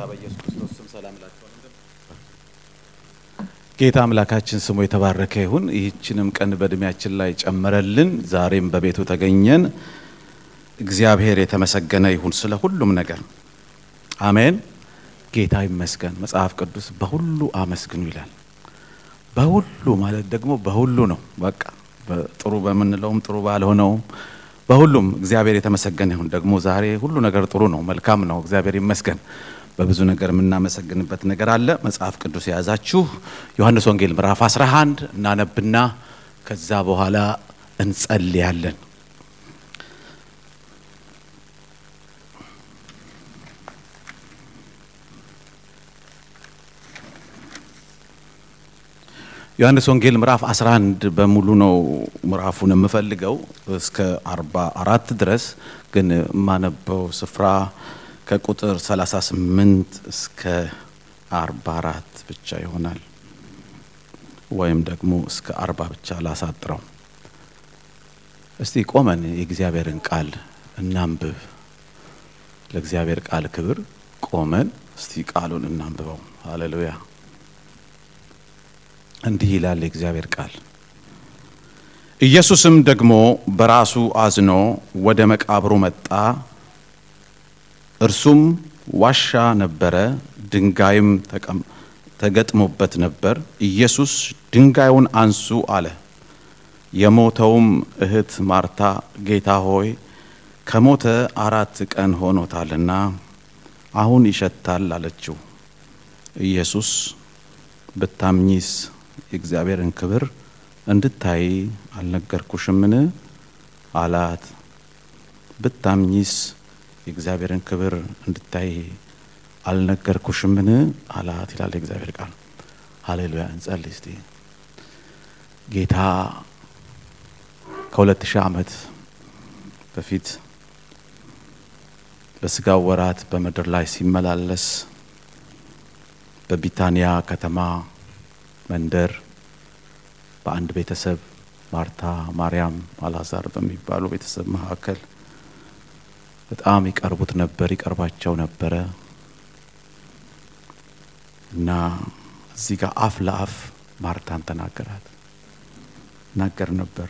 በኢየሱስ ክርስቶስ ስም ሰላም እላችኋለሁ። ጌታ አምላካችን ስሙ የተባረከ ይሁን። ይህችንም ቀን በእድሜያችን ላይ ጨመረልን። ዛሬም በቤቱ ተገኘን። እግዚአብሔር የተመሰገነ ይሁን ስለ ሁሉም ነገር አሜን። ጌታ ይመስገን። መጽሐፍ ቅዱስ በሁሉ አመስግኑ ይላል። በሁሉ ማለት ደግሞ በሁሉ ነው። በቃ ጥሩ በምንለውም ጥሩ ባልሆነውም በሁሉም እግዚአብሔር የተመሰገነ ይሁን። ደግሞ ዛሬ ሁሉ ነገር ጥሩ ነው፣ መልካም ነው። እግዚአብሔር ይመስገን። በብዙ ነገር የምናመሰግንበት ነገር አለ። መጽሐፍ ቅዱስ የያዛችሁ ዮሐንስ ወንጌል ምዕራፍ 11 እናነብና ከዛ በኋላ እንጸልያለን። ዮሐንስ ወንጌል ምዕራፍ 11 በሙሉ ነው ምዕራፉን የምፈልገው እስከ 44 ድረስ ግን የማነበው ስፍራ ከቁጥር 38 እስከ 44 ብቻ ይሆናል፣ ወይም ደግሞ እስከ 40 ብቻ ላሳጥረው። እስቲ ቆመን የእግዚአብሔርን ቃል እናንብብ። ለእግዚአብሔር ቃል ክብር ቆመን እስቲ ቃሉን እናንብበው። ሃሌሉያ። እንዲህ ይላል የእግዚአብሔር ቃል። ኢየሱስም ደግሞ በራሱ አዝኖ ወደ መቃብሩ መጣ። እርሱም ዋሻ ነበረ፣ ድንጋይም ተገጥሞበት ነበር። ኢየሱስ ድንጋዩን አንሱ አለ። የሞተውም እህት ማርታ ጌታ ሆይ ከሞተ አራት ቀን ሆኖታልና አሁን ይሸታል አለችው። ኢየሱስ ብታምኚስ የእግዚአብሔርን ክብር እንድታይ አልነገርኩሽምን? አላት። ብታምኚስ የእግዚአብሔርን ክብር እንድታይ አልነገርኩሽምን? አላት ይላል የእግዚአብሔር ቃል። ሀሌሉያ። እንጸልይ እስቲ። ጌታ ከሁለት ሺህ ዓመት በፊት በስጋው ወራት በምድር ላይ ሲመላለስ በቢታንያ ከተማ መንደር በአንድ ቤተሰብ ማርታ፣ ማርያም፣ አልዓዛር በሚባሉ ቤተሰብ መካከል በጣም ይቀርቡት ነበር፣ ይቀርባቸው ነበረ እና እዚህ ጋር አፍ ለአፍ ማርታን ተናገራት ናገር ነበር።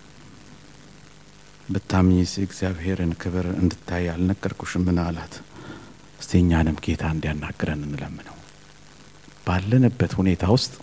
ብታምኚስ የእግዚአብሔርን ክብር እንድታይ አልነገርኩሽምን? አላት። እስቲ እኛንም ጌታ እንዲያናግረን እንለምነው። ባለንበት ሁኔታ ውስጥ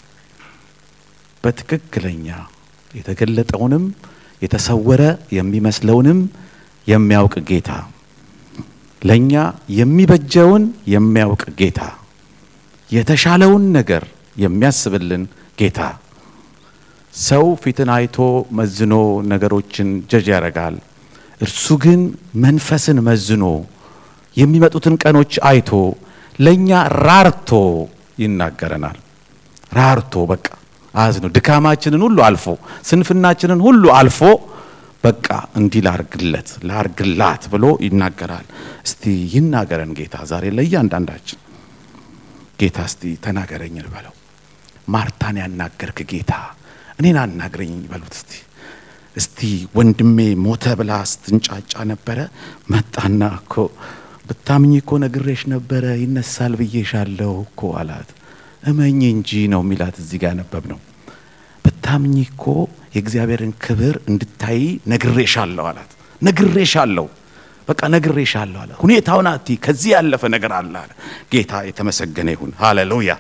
በትክክለኛ የተገለጠውንም የተሰወረ የሚመስለውንም የሚያውቅ ጌታ ለእኛ የሚበጀውን የሚያውቅ ጌታ የተሻለውን ነገር የሚያስብልን ጌታ ሰው ፊትን አይቶ መዝኖ ነገሮችን ጀጅ ያደርጋል። እርሱ ግን መንፈስን መዝኖ የሚመጡትን ቀኖች አይቶ ለእኛ ራርቶ ይናገረናል። ራርቶ በቃ አዝኖ ድካማችንን ሁሉ አልፎ ስንፍናችንን ሁሉ አልፎ በቃ እንዲህ ላርግለት ላርግላት ብሎ ይናገራል። እስቲ ይናገረን ጌታ ዛሬ ለእያንዳንዳችን ጌታ እስቲ ተናገረኝ በለው። ማርታን ያናገርክ ጌታ እኔን አናግረኝ በሉት እስቲ። እስቲ ወንድሜ ሞተ ብላ ስትንጫጫ ነበረ። መጣና እኮ ብታምኝ እኮ ነግሬሽ ነበረ ይነሳል ብዬሻለሁ እኮ አላት። እመኝ እንጂ ነው የሚላት እዚህ ጋር ያነበብ ነው። ብታምኝ እኮ የእግዚአብሔርን ክብር እንድታይ ነግሬሻለሁ አላት። ነግሬሻለሁ በቃ ነግሬሻለሁ አለ። ሁኔታውን አቲ ከዚህ ያለፈ ነገር አለ አለ። ጌታ የተመሰገነ ይሁን። ሃሌሉያ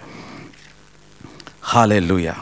ሃሌሉያ።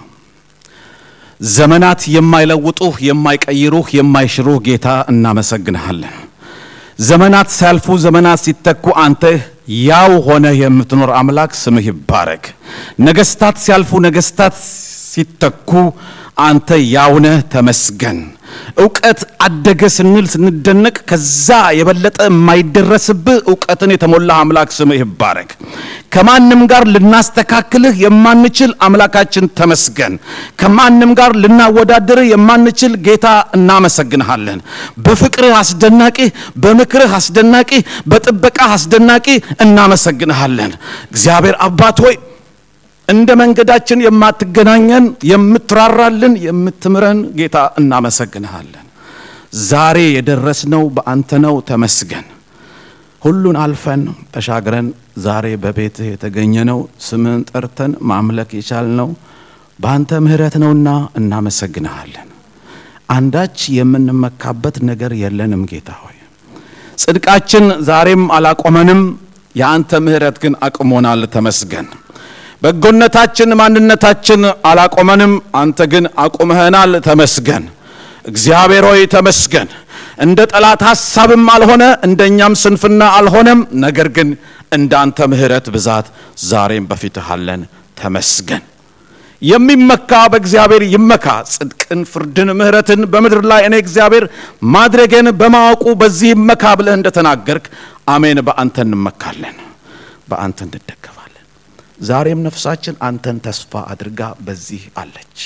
ዘመናት የማይለውጡህ የማይቀይሩህ የማይሽሩህ ጌታ እናመሰግንሃለን። ዘመናት ሲያልፉ ዘመናት ሲተኩ አንተ ያው ሆነ የምትኖር አምላክ ስምህ ይባረክ። ነገስታት ሲያልፉ ነገስታት ሲተኩ አንተ ያውነህ ተመስገን። እውቀት አደገ ስንል ስንደነቅ ከዛ የበለጠ የማይደረስብህ እውቀትን የተሞላ አምላክ ስምህ ይባረክ። ከማንም ጋር ልናስተካክልህ የማንችል አምላካችን ተመስገን። ከማንም ጋር ልናወዳድርህ የማንችል ጌታ እናመሰግንሃለን። በፍቅርህ አስደናቂ፣ በምክርህ አስደናቂ፣ በጥበቃህ አስደናቂ እናመሰግንሃለን። እግዚአብሔር አባት ሆይ እንደ መንገዳችን የማትገናኘን የምትራራልን የምትምረን ጌታ እናመሰግንሃለን። ዛሬ የደረስነው በአንተ ነው። ተመስገን። ሁሉን አልፈን ተሻግረን ዛሬ በቤትህ የተገኘ ነው ስምን ጠርተን ማምለክ የቻልነው በአንተ ምሕረት ነውና እናመሰግንሃለን። አንዳች የምንመካበት ነገር የለንም ጌታ ሆይ ጽድቃችን ዛሬም አላቆመንም። የአንተ ምሕረት ግን አቅሞናል። ተመስገን። በጎነታችን ማንነታችን አላቆመንም። አንተ ግን አቁመኸናል። ተመስገን። እግዚአብሔር ሆይ ተመስገን። እንደ ጠላት ሐሳብም አልሆነ እንደ እኛም ስንፍና አልሆነም። ነገር ግን እንደ አንተ ምሕረት ብዛት ዛሬም በፊትህ አለን። ተመስገን። የሚመካ በእግዚአብሔር ይመካ። ጽድቅን፣ ፍርድን፣ ምሕረትን በምድር ላይ እኔ እግዚአብሔር ማድረጌን በማወቁ በዚህ ይመካ ብለህ እንደተናገርክ አሜን። በአንተ እንመካለን፣ በአንተ እንደገፋለን። ዛሬም ነፍሳችን አንተን ተስፋ አድርጋ በዚህ አለች።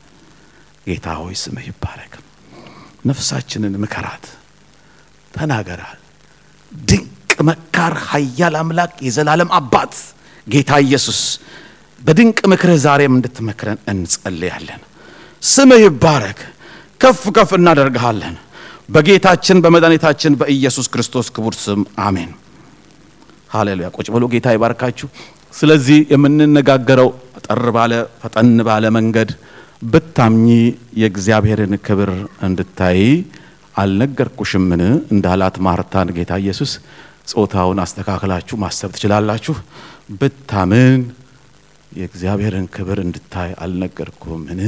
ጌታ ሆይ ስምህ ይባረክ። ነፍሳችንን ምከራት፣ ተናገራል። ድንቅ መካር፣ ኃያል አምላክ፣ የዘላለም አባት ጌታ ኢየሱስ በድንቅ ምክርህ ዛሬም እንድትመክረን እንጸልያለን። ስምህ ይባረክ፣ ከፍ ከፍ እናደርግሃለን። በጌታችን በመድኃኒታችን በኢየሱስ ክርስቶስ ክቡር ስም አሜን። ሃሌሉያ። ቁጭ ብሎ ጌታ ይባርካችሁ። ስለዚህ የምንነጋገረው ጠር ባለ ፈጠን ባለ መንገድ ብታምኚ የእግዚአብሔርን ክብር እንድታይ አልነገርኩሽምን እንዳላት ማርታን ጌታ ኢየሱስ ጾታውን አስተካክላችሁ ማሰብ ትችላላችሁ። ብታምን የእግዚአብሔርን ክብር እንድታይ አልነገርኩምን?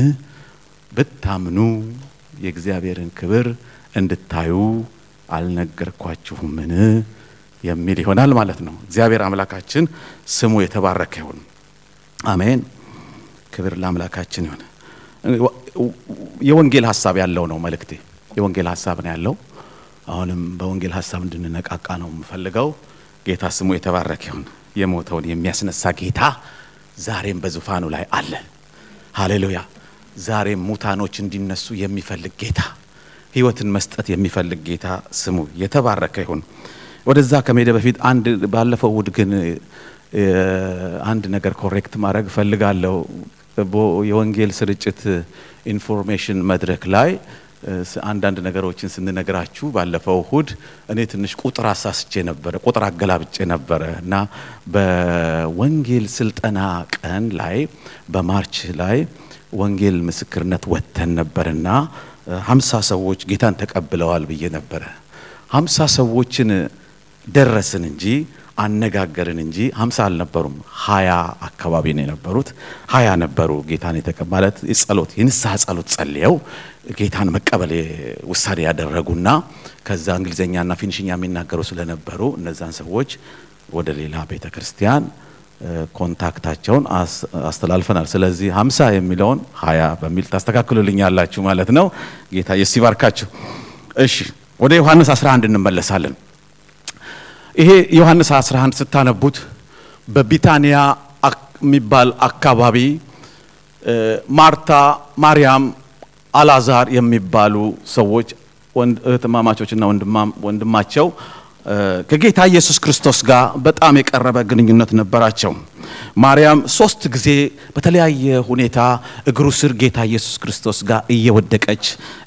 ብታምኑ የእግዚአብሔርን ክብር እንድታዩ አልነገርኳችሁምን? የሚል ይሆናል ማለት ነው። እግዚአብሔር አምላካችን ስሙ የተባረከ ይሁን። አሜን። ክብር ለአምላካችን ይሁን። የወንጌል ሀሳብ ያለው ነው መልእክቴ። የወንጌል ሀሳብ ነው ያለው። አሁንም በወንጌል ሀሳብ እንድንነቃቃ ነው የምፈልገው። ጌታ ስሙ የተባረከ ይሁን። የሞተውን የሚያስነሳ ጌታ ዛሬም በዙፋኑ ላይ አለ። ሃሌሉያ። ዛሬም ሙታኖች እንዲነሱ የሚፈልግ ጌታ፣ ሕይወትን መስጠት የሚፈልግ ጌታ ስሙ የተባረከ ይሁን። ወደዛ ከመሄደ በፊት አንድ ባለፈው እሑድ ግን አንድ ነገር ኮሬክት ማድረግ እፈልጋለሁ። የወንጌል ስርጭት ኢንፎርሜሽን መድረክ ላይ አንዳንድ ነገሮችን ስንነግራችሁ ባለፈው እሁድ እኔ ትንሽ ቁጥር አሳስቼ ነበረ፣ ቁጥር አገላብጬ ነበረ እና በወንጌል ስልጠና ቀን ላይ በማርች ላይ ወንጌል ምስክርነት ወጥተን ነበርና ሀምሳ ሰዎች ጌታን ተቀብለዋል ብዬ ነበረ። ሀምሳ ሰዎችን ደረስን እንጂ አነጋገርን እንጂ ሀምሳ አልነበሩም። ሀያ አካባቢ ነው የነበሩት። ሀያ ነበሩ ጌታን የተቀ ማለት ጸሎት የንስሐ ጸሎት ጸልየው ጌታን መቀበል ውሳኔ ያደረጉና ከዛ እንግሊዝኛና ፊኒሽኛ የሚናገሩ ስለነበሩ እነዛን ሰዎች ወደ ሌላ ቤተ ክርስቲያን ኮንታክታቸውን አስተላልፈናል። ስለዚህ ሀምሳ የሚለውን ሀያ በሚል ታስተካክሉልኛላችሁ ማለት ነው። ጌታ ኢየሱስ ይባርካችሁ። እሺ ወደ ዮሐንስ 11 እንመለሳለን። ይሄ ዮሐንስ 11 ስታነቡት በቢታንያ የሚባል አካባቢ ማርታ፣ ማርያም፣ አላዛር የሚባሉ ሰዎች እህትማማቾችና ወንድማቸው ከጌታ ኢየሱስ ክርስቶስ ጋር በጣም የቀረበ ግንኙነት ነበራቸው። ማርያም ሶስት ጊዜ በተለያየ ሁኔታ እግሩ ስር ጌታ ኢየሱስ ክርስቶስ ጋር እየወደቀች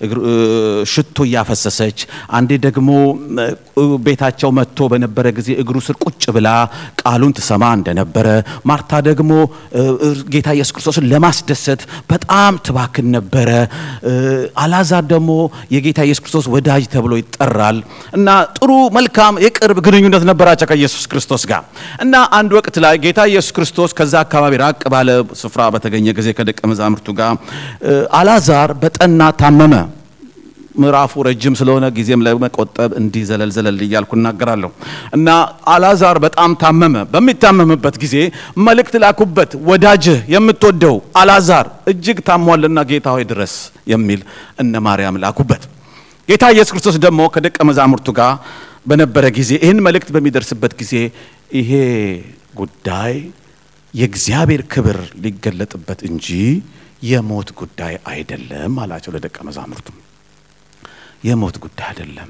ሽቶ እያፈሰሰች፣ አንዴ ደግሞ ቤታቸው መጥቶ በነበረ ጊዜ እግሩ ስር ቁጭ ብላ ቃሉን ትሰማ እንደነበረ፣ ማርታ ደግሞ ጌታ ኢየሱስ ክርስቶስን ለማስደሰት በጣም ትባክን ነበረ። አላዛር ደግሞ የጌታ ኢየሱስ ክርስቶስ ወዳጅ ተብሎ ይጠራል እና ጥሩ መልካም የቅርብ ግንኙነት ነበራቸው ከኢየሱስ ክርስቶስ ጋር እና አንድ ወቅት ላይ ጌታ ኢየሱስ ክርስቶስ ከዛ አካባቢ ራቅ ባለ ስፍራ በተገኘ ጊዜ ከደቀ መዛሙርቱ ጋር አላዛር በጠና ታመመ። ምዕራፉ ረጅም ስለሆነ ጊዜም ለመቆጠብ እንዲህ ዘለል ዘለል እያልኩ እናገራለሁ እና አላዛር በጣም ታመመ። በሚታመምበት ጊዜ መልእክት ላኩበት፣ ወዳጅህ የምትወደው አላዛር እጅግ ታሟልና ጌታ ሆይ ድረስ የሚል እነ ማርያም ላኩበት። ጌታ ኢየሱስ ክርስቶስ ደግሞ ከደቀ መዛሙርቱ ጋር በነበረ ጊዜ ይህን መልእክት በሚደርስበት ጊዜ ይሄ ጉዳይ የእግዚአብሔር ክብር ሊገለጥበት እንጂ የሞት ጉዳይ አይደለም አላቸው ለደቀ መዛሙርቱ። የሞት ጉዳይ አይደለም፣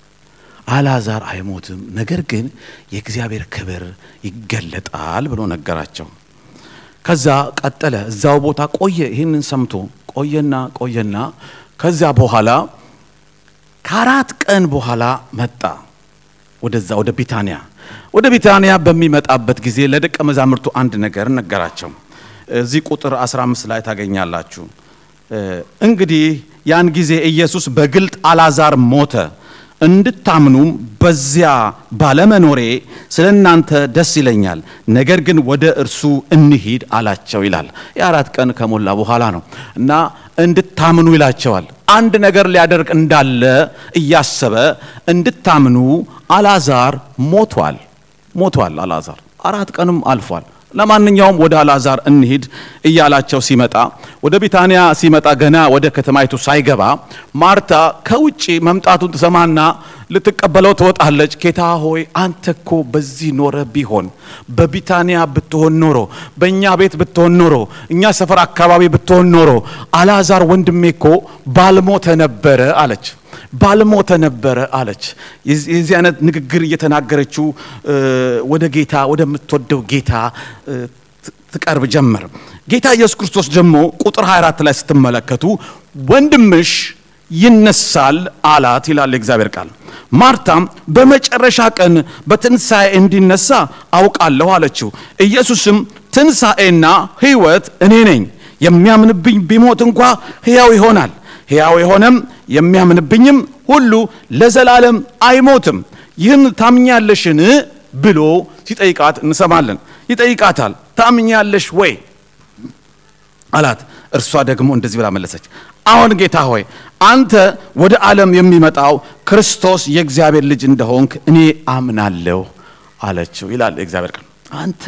አልዓዛር አይሞትም፣ ነገር ግን የእግዚአብሔር ክብር ይገለጣል ብሎ ነገራቸው። ከዛ ቀጠለ፣ እዛው ቦታ ቆየ። ይህንን ሰምቶ ቆየና ቆየና ከዚያ በኋላ ከአራት ቀን በኋላ መጣ። ወደዛ ወደ ቢታንያ ወደ ቢታንያ በሚመጣበት ጊዜ ለደቀ መዛሙርቱ አንድ ነገር ነገራቸው። እዚህ ቁጥር 15 ላይ ታገኛላችሁ። እንግዲህ ያን ጊዜ ኢየሱስ በግልጥ አልዓዛር ሞተ እንድታምኑም በዚያ ባለመኖሬ ስለ እናንተ ደስ ይለኛል፣ ነገር ግን ወደ እርሱ እንሂድ አላቸው ይላል። የአራት ቀን ከሞላ በኋላ ነው እና እንድታምኑ ይላቸዋል። አንድ ነገር ሊያደርግ እንዳለ እያሰበ እንድታምኑ አልዓዛር ሞቷል ሞቷል። አልዓዛር አራት ቀንም አልፏል። ለማንኛውም ወደ አልዓዛር እንሂድ እያላቸው ሲመጣ ወደ ቢታንያ ሲመጣ ገና ወደ ከተማይቱ ሳይገባ ማርታ ከውጭ መምጣቱን ትሰማና ልትቀበለው ትወጣለች። ጌታ ሆይ አንተ እኮ በዚህ ኖረ ቢሆን በቢታንያ ብትሆን ኖሮ በእኛ ቤት ብትሆን ኖሮ እኛ ሰፈር አካባቢ ብትሆን ኖሮ አልዓዛር ወንድሜ እኮ ባልሞተ ነበረ አለች ባልሞተ ነበረ አለች። የዚህ አይነት ንግግር እየተናገረችው ወደ ጌታ ወደምትወደው ጌታ ትቀርብ ጀመር። ጌታ ኢየሱስ ክርስቶስ ደግሞ ቁጥር 24 ላይ ስትመለከቱ ወንድምሽ ይነሳል አላት ይላል የእግዚአብሔር ቃል። ማርታም በመጨረሻ ቀን በትንሣኤ እንዲነሳ አውቃለሁ አለችው። ኢየሱስም ትንሣኤና ሕይወት እኔ ነኝ፣ የሚያምንብኝ ቢሞት እንኳ ሕያው ይሆናል ሕያው የሆነም የሚያምንብኝም ሁሉ ለዘላለም አይሞትም። ይህን ታምኛለሽን ብሎ ሲጠይቃት እንሰማለን። ይጠይቃታል፣ ታምኛለሽ ወይ አላት። እርሷ ደግሞ እንደዚህ ብላ መለሰች፣ አሁን ጌታ ሆይ አንተ ወደ ዓለም የሚመጣው ክርስቶስ የእግዚአብሔር ልጅ እንደሆንክ እኔ አምናለሁ አለችው ይላል የእግዚአብሔር ቃል። አንተ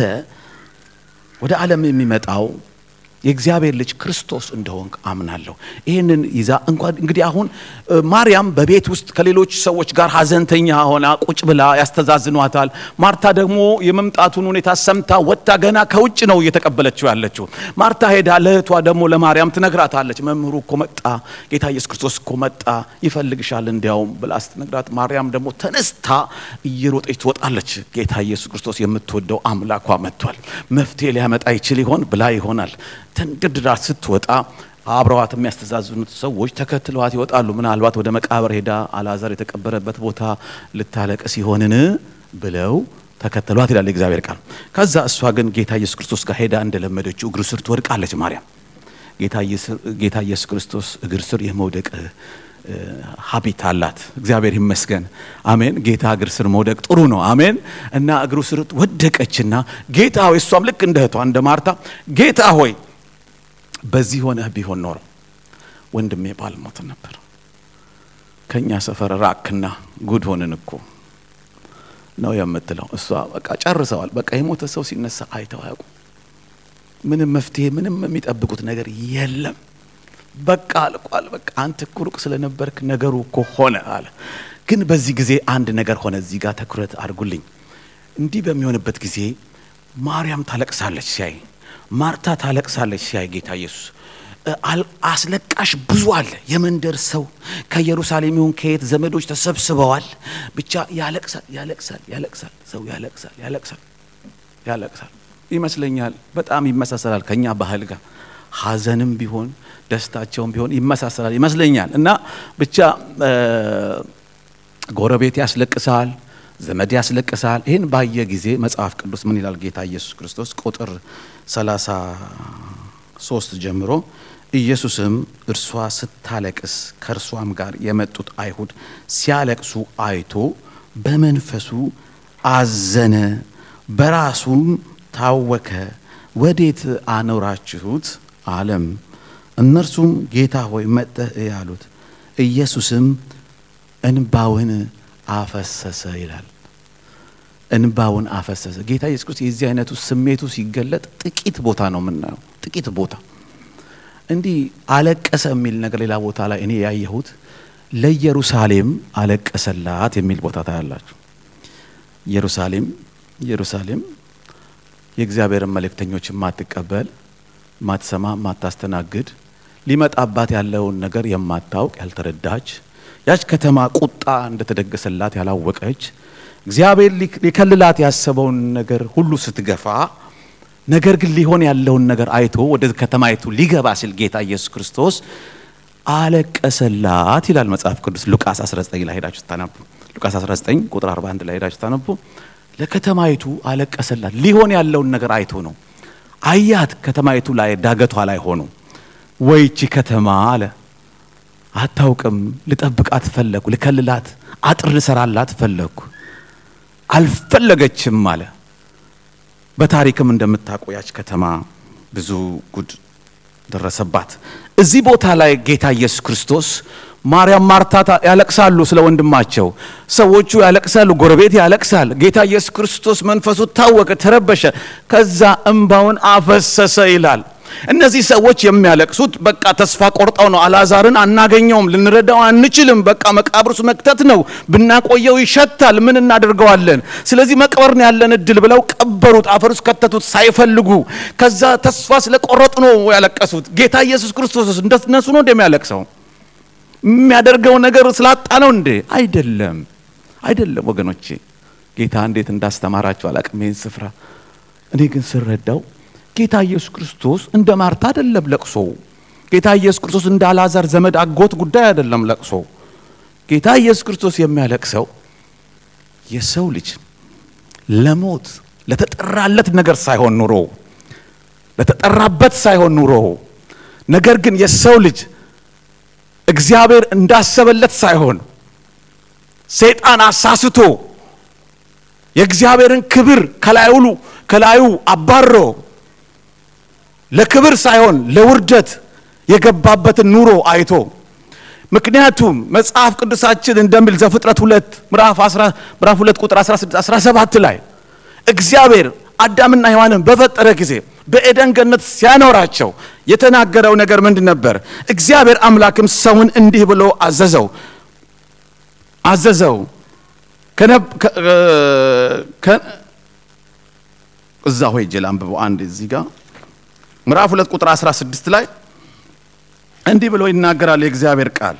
ወደ ዓለም የሚመጣው የእግዚአብሔር ልጅ ክርስቶስ እንደሆንክ አምናለሁ። ይህንን ይዛ እንኳን እንግዲህ አሁን ማርያም በቤት ውስጥ ከሌሎች ሰዎች ጋር ሀዘንተኛ ሆና ቁጭ ብላ ያስተዛዝኗታል። ማርታ ደግሞ የመምጣቱን ሁኔታ ሰምታ ወጥታ ገና ከውጭ ነው እየተቀበለችው ያለችው። ማርታ ሄዳ ለእህቷ ደግሞ ለማርያም ትነግራታለች። መምህሩ እኮ መጣ፣ ጌታ ኢየሱስ ክርስቶስ እኮ መጣ፣ ይፈልግሻል እንዲያውም ብላ ስትነግራት ማርያም ደግሞ ተነስታ እየሮጠች ትወጣለች። ጌታ ኢየሱስ ክርስቶስ የምትወደው አምላኳ መጥቷል፣ መፍትሄ ሊያመጣ ይችል ይሆን ብላ ይሆናል ተንደርድራ ስትወጣ አብረዋት የሚያስተዛዝኑት ሰዎች ተከትለዋት ይወጣሉ። ምናልባት ወደ መቃብር ሄዳ አልዓዛር የተቀበረበት ቦታ ልታለቅስ ሲሆንን ብለው ተከተሏት ይላል የእግዚአብሔር ቃል። ከዛ እሷ ግን ጌታ ኢየሱስ ክርስቶስ ጋር ሄዳ እንደለመደችው እግሩ ስር ትወድቃለች። ማርያም ጌታ ኢየሱስ ክርስቶስ እግር ስር የመውደቅ ሀቢት አላት። እግዚአብሔር ይመስገን። አሜን። ጌታ እግር ስር መውደቅ ጥሩ ነው። አሜን። እና እግሩ ስር ወደቀችና ጌታ ሆይ እሷም ልክ እንደ እህቷ እንደ ማርታ ጌታ ሆይ በዚህ ሆነህ ቢሆን ኖሮ ወንድሜ ባልሞት ነበር። ከእኛ ሰፈር ራክና ጉድ ሆንን እኮ ነው የምትለው እሷ። በቃ ጨርሰዋል። በቃ የሞተ ሰው ሲነሳ አይተው አያውቁ። ምንም መፍትሄ፣ ምንም የሚጠብቁት ነገር የለም። በቃ አልቋል። በቃ አንተ እኮ ሩቅ ስለነበርክ ነገሩ እኮ ሆነ አለ። ግን በዚህ ጊዜ አንድ ነገር ሆነ። እዚህ ጋር ትኩረት አድርጉልኝ። እንዲህ በሚሆንበት ጊዜ ማርያም ታለቅሳለች ሲያይ፣ ማርታ ታለቅሳለች ሲያይ ጌታ ኢየሱስ አስለቃሽ ብዙ አለ። የመንደር ሰው ከኢየሩሳሌም ይሁን ከየት ዘመዶች ተሰብስበዋል። ብቻ ያለቅሳል፣ ያለቅሳል፣ ያለቅሳል። ሰው ያለቅሳል፣ ያለቅሳል፣ ያለቅሳል ይመስለኛል። በጣም ይመሳሰላል ከኛ ባህል ጋር ሐዘንም ቢሆን ደስታቸውም ቢሆን ይመሳሰላል ይመስለኛል። እና ብቻ ጎረቤት ያስለቅሳል፣ ዘመድ ያስለቅሳል። ይህን ባየ ጊዜ መጽሐፍ ቅዱስ ምን ይላል? ጌታ ኢየሱስ ክርስቶስ ቁጥር ሰላሳ ሶስት ጀምሮ ኢየሱስም እርሷ ስታለቅስ ከእርሷም ጋር የመጡት አይሁድ ሲያለቅሱ አይቶ በመንፈሱ አዘነ፣ በራሱም ታወከ። ወዴት አኖራችሁት አለም። እነርሱም ጌታ ሆይ መጥተህ እይ አሉት። ኢየሱስም እንባውን አፈሰሰ ይላል። እንባውን አፈሰሰ። ጌታ ኢየሱስ ክርስቶስ የዚህ አይነቱ ስሜቱ ሲገለጥ ጥቂት ቦታ ነው የምናየው። ጥቂት ቦታ እንዲህ አለቀሰ የሚል ነገር ሌላ ቦታ ላይ እኔ ያየሁት ለኢየሩሳሌም አለቀሰላት የሚል ቦታ ታያላችሁ። ኢየሩሳሌም ኢየሩሳሌም የእግዚአብሔርን መልእክተኞች የማትቀበል ማትሰማ፣ ማታስተናግድ ሊመጣባት ያለውን ነገር የማታውቅ ያልተረዳች ያች ከተማ ቁጣ እንደተደገሰላት ያላወቀች እግዚአብሔር ሊከልላት ያሰበውን ነገር ሁሉ ስትገፋ ነገር ግን ሊሆን ያለውን ነገር አይቶ ወደ ከተማይቱ ሊገባ ሲል ጌታ ኢየሱስ ክርስቶስ አለቀሰላት ይላል መጽሐፍ ቅዱስ ሉቃስ 19 ላይ ሄዳችሁ ስታነቡ ሉቃስ 19 ቁጥር 41 ላይ ሄዳችሁ ታነቡ። ለከተማይቱ አለቀሰላት። ሊሆን ያለውን ነገር አይቶ ነው። አያት ከተማይቱ ላይ ዳገቷ ላይ ሆኖ ወይቺ ከተማ አለ አታውቅም። ልጠብቃት ፈለግኩ፣ ልከልላት፣ አጥር ልሰራላት ፈለግኩ፣ አልፈለገችም አለ። በታሪክም እንደምታውቁ ያች ከተማ ብዙ ጉድ ደረሰባት። እዚህ ቦታ ላይ ጌታ ኢየሱስ ክርስቶስ ማርያም፣ ማርታ ያለቅሳሉ ስለ ወንድማቸው። ሰዎቹ ያለቅሳሉ፣ ጎረቤት ያለቅሳል። ጌታ ኢየሱስ ክርስቶስ መንፈሱ ታወቀ፣ ተረበሸ፣ ከዛ እንባውን አፈሰሰ ይላል። እነዚህ ሰዎች የሚያለቅሱት በቃ ተስፋ ቆርጠው ነው። አልዓዛርን አናገኘውም፣ ልንረዳው አንችልም፣ በቃ መቃብር ውስጥ መክተት ነው፣ ብናቆየው ይሸታል፣ ምን እናደርገዋለን? ስለዚህ መቅበር ነው ያለን እድል ብለው ቀበሩት፣ አፈር ውስጥ ከተቱት ሳይፈልጉ። ከዛ ተስፋ ስለቆረጡ ነው ያለቀሱት። ጌታ ኢየሱስ ክርስቶስ እንደነሱ ነው እንደሚያለቅሰው የሚያደርገው ነገር ስላጣ ነው እንዴ? አይደለም፣ አይደለም ወገኖቼ። ጌታ እንዴት እንዳስተማራቸው አላቅም ይህን ስፍራ። እኔ ግን ስረዳው ጌታ ኢየሱስ ክርስቶስ እንደ ማርታ አይደለም ለቅሶ። ጌታ ኢየሱስ ክርስቶስ እንደ አልዓዛር ዘመድ አጎት ጉዳይ አይደለም ለቅሶ። ጌታ ኢየሱስ ክርስቶስ የሚያለቅሰው የሰው ልጅ ለሞት ለተጠራለት ነገር ሳይሆን ኑሮ ለተጠራበት ሳይሆን ኑሮ ነገር ግን የሰው ልጅ እግዚአብሔር እንዳሰበለት ሳይሆን ሰይጣን አሳስቶ የእግዚአብሔርን ክብር ከላዩ ከላዩ አባሮ ለክብር ሳይሆን ለውርደት የገባበትን ኑሮ አይቶ ምክንያቱም መጽሐፍ ቅዱሳችን እንደሚል ዘፍጥረት ሁለት ምዕራፍ ሁለት ቁጥር 16 17 ላይ እግዚአብሔር አዳምና ሔዋንን በፈጠረ ጊዜ በኤደን ገነት ሲያኖራቸው የተናገረው ነገር ምንድን ነበር? እግዚአብሔር አምላክም ሰውን እንዲህ ብሎ አዘዘው አዘዘው እዛ ሆይ ጀል አንብበው አንድ እዚህ ጋር ምዕራፍ ሁለት ቁጥር 16 ላይ እንዲህ ብሎ ይናገራል የእግዚአብሔር ቃል።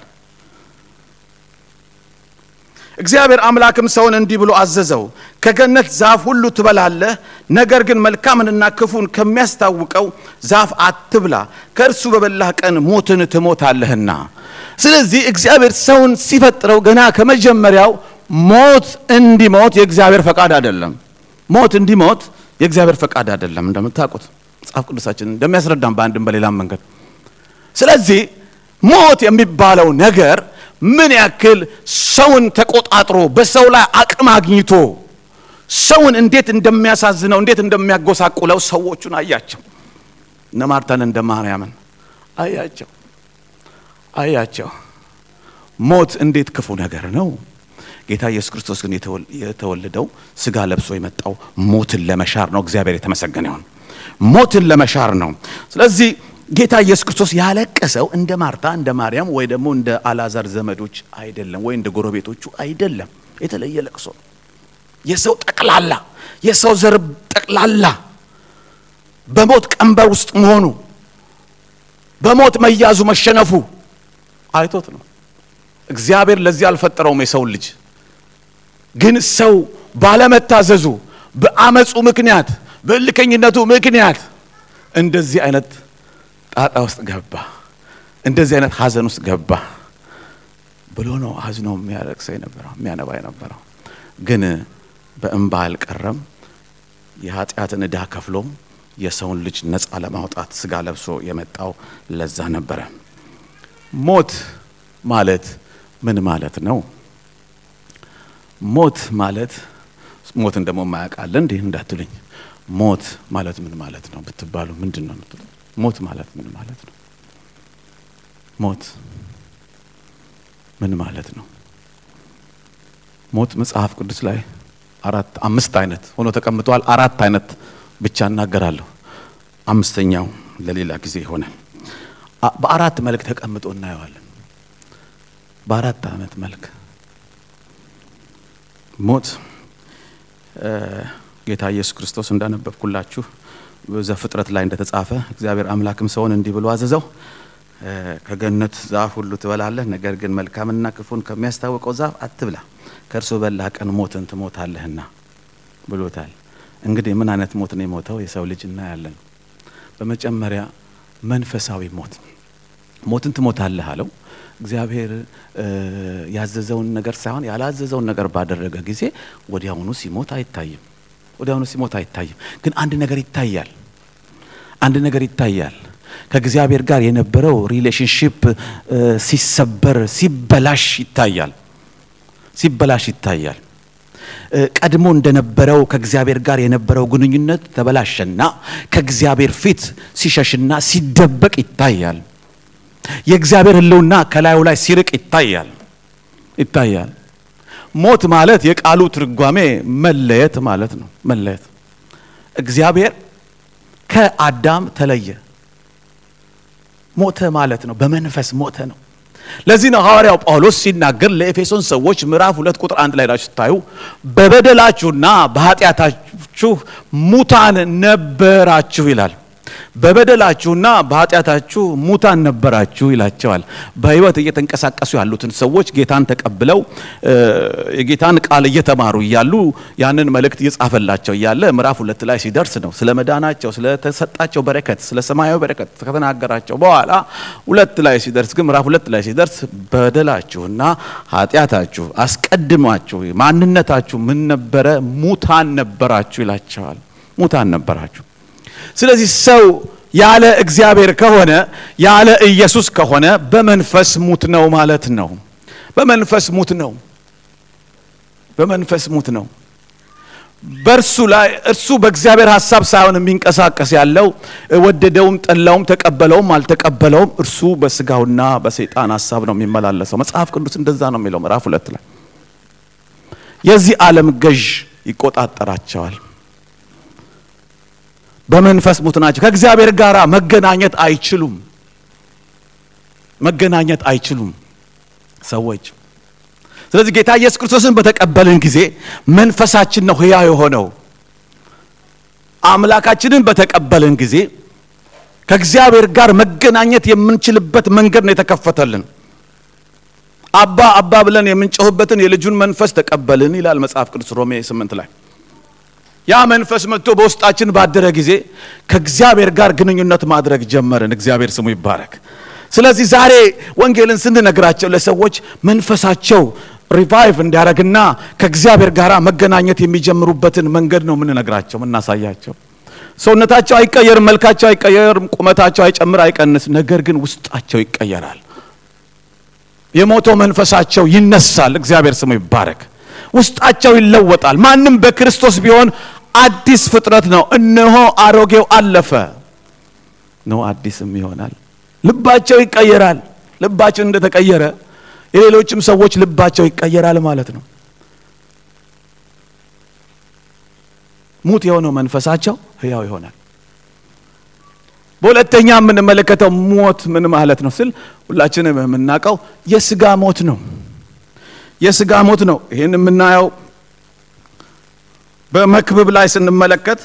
እግዚአብሔር አምላክም ሰውን እንዲህ ብሎ አዘዘው፣ ከገነት ዛፍ ሁሉ ትበላለህ፣ ነገር ግን መልካምንና ክፉን ከሚያስታውቀው ዛፍ አትብላ፣ ከእርሱ በበላህ ቀን ሞትን ትሞታለህና። ስለዚህ እግዚአብሔር ሰውን ሲፈጥረው ገና ከመጀመሪያው ሞት እንዲሞት የእግዚአብሔር ፈቃድ አይደለም። ሞት እንዲሞት የእግዚአብሔር ፈቃድ አይደለም። እንደምታውቁት መጽሐፍ ቅዱሳችን እንደሚያስረዳም በአንድም በሌላም መንገድ። ስለዚህ ሞት የሚባለው ነገር ምን ያክል ሰውን ተቆጣጥሮ በሰው ላይ አቅም አግኝቶ ሰውን እንዴት እንደሚያሳዝነው እንዴት እንደሚያጎሳቁለው ሰዎቹን አያቸው። እነ ማርታን እንደ ማርያምን አያቸው አያቸው። ሞት እንዴት ክፉ ነገር ነው። ጌታ ኢየሱስ ክርስቶስ ግን የተወለደው ስጋ ለብሶ የመጣው ሞትን ለመሻር ነው። እግዚአብሔር የተመሰገነ ይሁን። ሞትን ለመሻር ነው። ስለዚህ ጌታ ኢየሱስ ክርስቶስ ያለቀሰው እንደ ማርታ እንደ ማርያም ወይ ደግሞ እንደ አልዓዛር ዘመዶች አይደለም፣ ወይ እንደ ጎረቤቶቹ አይደለም። የተለየ ለቅሶ ነው። የሰው ጠቅላላ የሰው ዘር ጠቅላላ በሞት ቀንበር ውስጥ መሆኑ በሞት መያዙ መሸነፉ አይቶት ነው። እግዚአብሔር ለዚህ አልፈጠረውም የሰውን ልጅ ግን ሰው ባለመታዘዙ በአመፁ ምክንያት በእልከኝነቱ ምክንያት እንደዚህ አይነት ጣጣ ውስጥ ገባ፣ እንደዚህ አይነት ሐዘን ውስጥ ገባ ብሎ ነው አዝኖ የሚያለቅሰው የነበረው የሚያነባ የነበረው። ግን በእንባ አልቀረም። የኃጢአትን ዕዳ ከፍሎ የሰውን ልጅ ነፃ ለማውጣት ስጋ ለብሶ የመጣው ለዛ ነበረ። ሞት ማለት ምን ማለት ነው? ሞት ማለት ሞትን ደግሞ የማያውቃለ እንዲህ እንዳትሉኝ። ሞት ማለት ምን ማለት ነው ብትባሉ ምንድን ነው የምትሉ? ሞት ማለት ምን ማለት ነው? ሞት ምን ማለት ነው? ሞት መጽሐፍ ቅዱስ ላይ አራት አምስት አይነት ሆኖ ተቀምጧል። አራት አይነት ብቻ እናገራለሁ። አምስተኛው ለሌላ ጊዜ ይሆናል። በአራት መልክ ተቀምጦ እናየዋለን። በአራት አይነት መልክ ሞት ጌታ ኢየሱስ ክርስቶስ እንዳነበብኩላችሁ ዘፍጥረት ላይ እንደተጻፈ እግዚአብሔር አምላክም ሰውን እንዲህ ብሎ አዘዘው፣ ከገነት ዛፍ ሁሉ ትበላለህ፣ ነገር ግን መልካምና ክፉን ከሚያስታውቀው ዛፍ አትብላ፣ ከእርሱ በላህ ቀን ሞትን ትሞታለህና ብሎታል። እንግዲህ ምን አይነት ሞት ነው የሞተው የሰው ልጅ እናያለን። በመጀመሪያ መንፈሳዊ ሞት ሞትን ትሞታለህ አለው። እግዚአብሔር ያዘዘውን ነገር ሳይሆን ያላዘዘውን ነገር ባደረገ ጊዜ ወዲያውኑ ሲሞት አይታይም። ወዲያውኑ ሲሞት አይታይም። ግን አንድ ነገር ይታያል። አንድ ነገር ይታያል። ከእግዚአብሔር ጋር የነበረው ሪሌሽንሽፕ ሲሰበር ሲበላሽ ይታያል። ሲበላሽ ይታያል። ቀድሞ እንደነበረው ከእግዚአብሔር ጋር የነበረው ግንኙነት ተበላሸና ከእግዚአብሔር ፊት ሲሸሽና ሲደበቅ ይታያል። የእግዚአብሔር ሕልውና ከላዩ ላይ ሲርቅ ይታያል ይታያል። ሞት ማለት የቃሉ ትርጓሜ መለየት ማለት ነው። መለየት እግዚአብሔር ከአዳም ተለየ። ሞተ ማለት ነው። በመንፈስ ሞተ ነው። ለዚህ ነው ሐዋርያው ጳውሎስ ሲናገር ለኤፌሶን ሰዎች ምዕራፍ ሁለት ቁጥር አንድ ላይ ናችሁ ስታዩ በበደላችሁና በኃጢአታችሁ ሙታን ነበራችሁ ይላል። በበደላችሁና በኃጢአታችሁ ሙታን ነበራችሁ ይላቸዋል። በሕይወት እየተንቀሳቀሱ ያሉትን ሰዎች ጌታን ተቀብለው የጌታን ቃል እየተማሩ እያሉ ያንን መልእክት እየጻፈላቸው እያለ ምዕራፍ ሁለት ላይ ሲደርስ ነው ስለ መዳናቸው ስለተሰጣቸው በረከት ስለ ሰማያዊ በረከት ከተናገራቸው በኋላ ሁለት ላይ ሲደርስ ግን ምዕራፍ ሁለት ላይ ሲደርስ በደላችሁና ኃጢአታችሁ አስቀድማችሁ ማንነታችሁ ምን ነበረ? ሙታን ነበራችሁ ይላቸዋል። ሙታን ነበራችሁ። ስለዚህ ሰው ያለ እግዚአብሔር ከሆነ ያለ ኢየሱስ ከሆነ በመንፈስ ሙት ነው ማለት ነው። በመንፈስ ሙት ነው። በመንፈስ ሙት ነው። በእርሱ ላይ እርሱ በእግዚአብሔር ሐሳብ ሳይሆን የሚንቀሳቀስ ያለው ወደደውም፣ ጠላውም፣ ተቀበለውም አልተቀበለውም እርሱ በስጋውና በሰይጣን ሐሳብ ነው የሚመላለሰው። መጽሐፍ ቅዱስ እንደዛ ነው የሚለው ምዕራፍ ሁለት ላይ የዚህ ዓለም ገዥ ይቆጣጠራቸዋል። በመንፈስ ሙት ናቸው። ከእግዚአብሔር ጋር መገናኘት አይችሉም። መገናኘት አይችሉም ሰዎች። ስለዚህ ጌታ ኢየሱስ ክርስቶስን በተቀበልን ጊዜ መንፈሳችን ነው ሕያው የሆነው። አምላካችንን በተቀበልን ጊዜ ከእግዚአብሔር ጋር መገናኘት የምንችልበት መንገድ ነው የተከፈተልን። አባ አባ ብለን የምንጮህበትን የልጁን መንፈስ ተቀበልን ይላል መጽሐፍ ቅዱስ ሮሜ ስምንት ላይ ያ መንፈስ መጥቶ በውስጣችን ባደረ ጊዜ ከእግዚአብሔር ጋር ግንኙነት ማድረግ ጀመርን። እግዚአብሔር ስሙ ይባረክ። ስለዚህ ዛሬ ወንጌልን ስንነግራቸው ለሰዎች መንፈሳቸው ሪቫይቭ እንዲያደርግና ከእግዚአብሔር ጋር መገናኘት የሚጀምሩበትን መንገድ ነው የምንነግራቸው፣ የምናሳያቸው። ሰውነታቸው አይቀየርም፣ መልካቸው አይቀየርም፣ ቁመታቸው አይጨምር አይቀንስ፣ ነገር ግን ውስጣቸው ይቀየራል። የሞተው መንፈሳቸው ይነሳል። እግዚአብሔር ስሙ ይባረክ። ውስጣቸው ይለወጣል። ማንም በክርስቶስ ቢሆን አዲስ ፍጥረት ነው። እነሆ አሮጌው አለፈ፣ ነው አዲስም ይሆናል። ልባቸው ይቀየራል። ልባቸው እንደተቀየረ የሌሎችም ሰዎች ልባቸው ይቀየራል ማለት ነው። ሙት የሆነው መንፈሳቸው ሕያው ይሆናል። በሁለተኛ የምንመለከተው ሞት ምን ማለት ነው ስል ሁላችንም የምናውቀው የስጋ ሞት ነው። የስጋ ሞት ነው። ይህን የምናየው በመክብብ ላይ ስንመለከት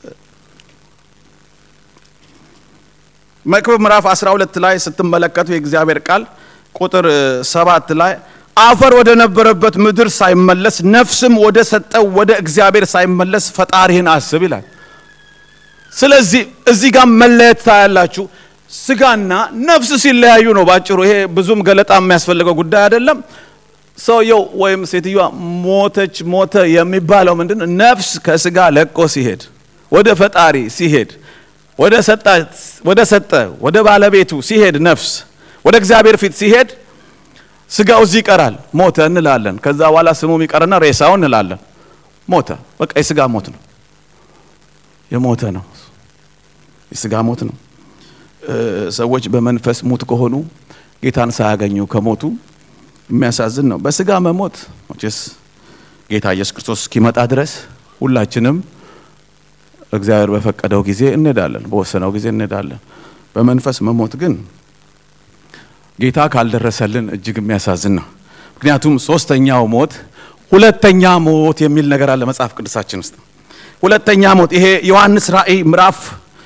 መክብብ ምዕራፍ 12 ላይ ስትመለከቱ የእግዚአብሔር ቃል ቁጥር ሰባት ላይ አፈር ወደ ነበረበት ምድር ሳይመለስ ነፍስም ወደ ሰጠው ወደ እግዚአብሔር ሳይመለስ ፈጣሪህን አስብ ይላል። ስለዚህ እዚህ ጋር መለየት ታያላችሁ። ስጋና ነፍስ ሲለያዩ ነው ባጭሩ። ይሄ ብዙም ገለጣ የሚያስፈልገው ጉዳይ አይደለም። ሰውየው ወይም ሴትዮዋ ሞተች ሞተ የሚባለው ምንድን ነው? ነፍስ ከስጋ ለቆ ሲሄድ ወደ ፈጣሪ ሲሄድ ወደ ሰጠ ወደ ባለቤቱ ሲሄድ ነፍስ ወደ እግዚአብሔር ፊት ሲሄድ ስጋው እዚህ ይቀራል፣ ሞተ እንላለን። ከዛ በኋላ ስሙም ይቀርና ሬሳው እንላለን። ሞተ፣ በቃ የስጋ ሞት ነው፣ የሞተ ነው፣ የስጋ ሞት ነው። ሰዎች በመንፈስ ሙት ከሆኑ ጌታን ሳያገኙ ከሞቱ የሚያሳዝን ነው። በስጋ መሞት መቼስ ጌታ ኢየሱስ ክርስቶስ እስኪመጣ ድረስ ሁላችንም እግዚአብሔር በፈቀደው ጊዜ እንሄዳለን፣ በወሰነው ጊዜ እንሄዳለን። በመንፈስ መሞት ግን ጌታ ካልደረሰልን እጅግ የሚያሳዝን ነው። ምክንያቱም ሶስተኛው ሞት ሁለተኛ ሞት የሚል ነገር አለ መጽሐፍ ቅዱሳችን ውስጥ። ሁለተኛ ሞት ይሄ ዮሐንስ ራእይ ምዕራፍ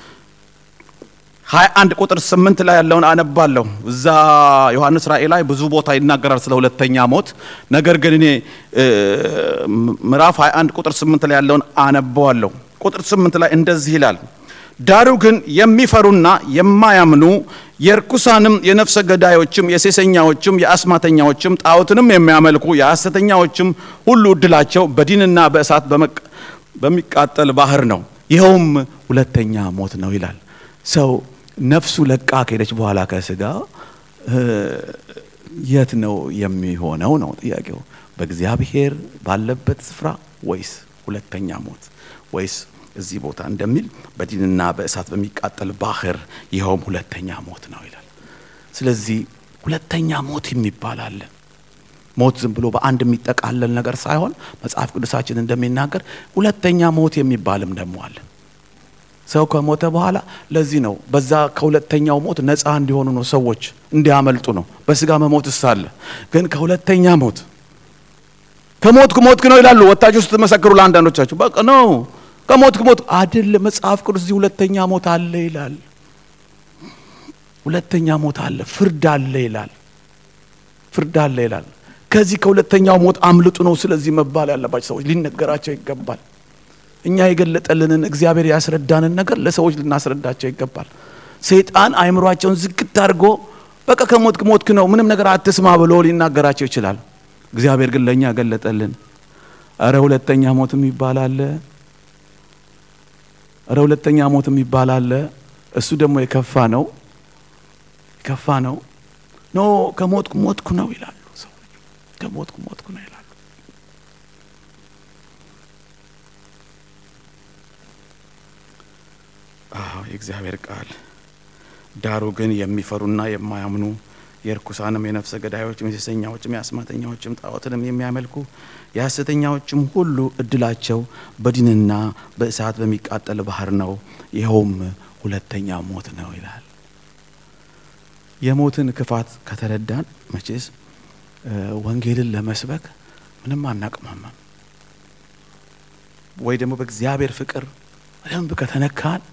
21 ቁጥር 8 ላይ ያለውን አነባለሁ። እዛ ዮሐንስ ራእይ ላይ ብዙ ቦታ ይናገራል ስለ ሁለተኛ ሞት። ነገር ግን እኔ ምዕራፍ 21 ቁጥር 8 ላይ ያለውን አነባዋለሁ። ቁጥር 8 ላይ እንደዚህ ይላል፣ ዳሩ ግን የሚፈሩና የማያምኑ የርኩሳንም የነፍሰ ገዳዮችም የሴሰኛዎችም የአስማተኛዎችም ጣዖትንም የሚያመልኩ የሐሰተኛዎችም ሁሉ እድላቸው በዲንና በእሳት በሚቃጠል ባህር ነው፣ ይኸውም ሁለተኛ ሞት ነው ይላል። ሰው ነፍሱ ለቃ ከሄደች በኋላ ከስጋ የት ነው የሚሆነው ነው ጥያቄው። በእግዚአብሔር ባለበት ስፍራ ወይስ ሁለተኛ ሞት ወይስ እዚህ ቦታ እንደሚል በዲንና በእሳት በሚቃጠል ባህር ይኸውም ሁለተኛ ሞት ነው ይላል። ስለዚህ ሁለተኛ ሞት የሚባል አለ። ሞት ዝም ብሎ በአንድ የሚጠቃለል ነገር ሳይሆን መጽሐፍ ቅዱሳችን እንደሚናገር ሁለተኛ ሞት የሚባልም ደግሞ አለ። ሰው ከሞተ በኋላ ለዚህ ነው በዛ ከሁለተኛው ሞት ነፃ እንዲሆኑ ነው ሰዎች እንዲያመልጡ ነው። በስጋ መሞትስ አለ፣ ግን ከሁለተኛ ሞት ከሞትክ ሞትክ ነው ይላሉ ወታችሁ ስትመሰክሩ ለአንዳንዶቻችሁ በቃ ነው ከሞትክ ሞት አይደለም። መጽሐፍ ቅዱስ እዚህ ሁለተኛ ሞት አለ ይላል። ሁለተኛ ሞት አለ፣ ፍርድ አለ ይላል። ፍርድ አለ ይላል። ከዚህ ከሁለተኛው ሞት አምልጡ ነው ስለዚህ መባል ያለባቸው ሰዎች ሊነገራቸው ይገባል። እኛ የገለጠልንን እግዚአብሔር ያስረዳንን ነገር ለሰዎች ልናስረዳቸው ይገባል። ሰይጣን አእምሯቸውን ዝግት አድርጎ በቃ ከሞትክ ሞትክ ነው ምንም ነገር አትስማ ብሎ ሊናገራቸው ይችላል። እግዚአብሔር ግን ለእኛ ገለጠልን። እረ ሁለተኛ ሞትም ይባላል እረ ሁለተኛ ሞትም ይባላል። እሱ ደግሞ የከፋ ነው የከፋ ነው። ኖ ከሞትኩ ሞትኩ ነው ይላሉ ሰዎች። ከሞትኩ ሞትኩ ነው ይላሉ። አዎ የእግዚአብሔር ቃል ዳሩ ግን የሚፈሩና የማያምኑ የርኩሳንም የነፍሰ ገዳዮችም የሴሰኛዎችም የአስማተኛዎችም ጣዖትንም የሚያመልኩ የሐሰተኛዎችም ሁሉ እድላቸው በዲንና በእሳት በሚቃጠል ባህር ነው፣ ይኸውም ሁለተኛ ሞት ነው ይላል። የሞትን ክፋት ከተረዳን መቼስ ወንጌልን ለመስበክ ምንም አናቅማማም። ወይ ደግሞ በእግዚአብሔር ፍቅር በደንብ ከተነካን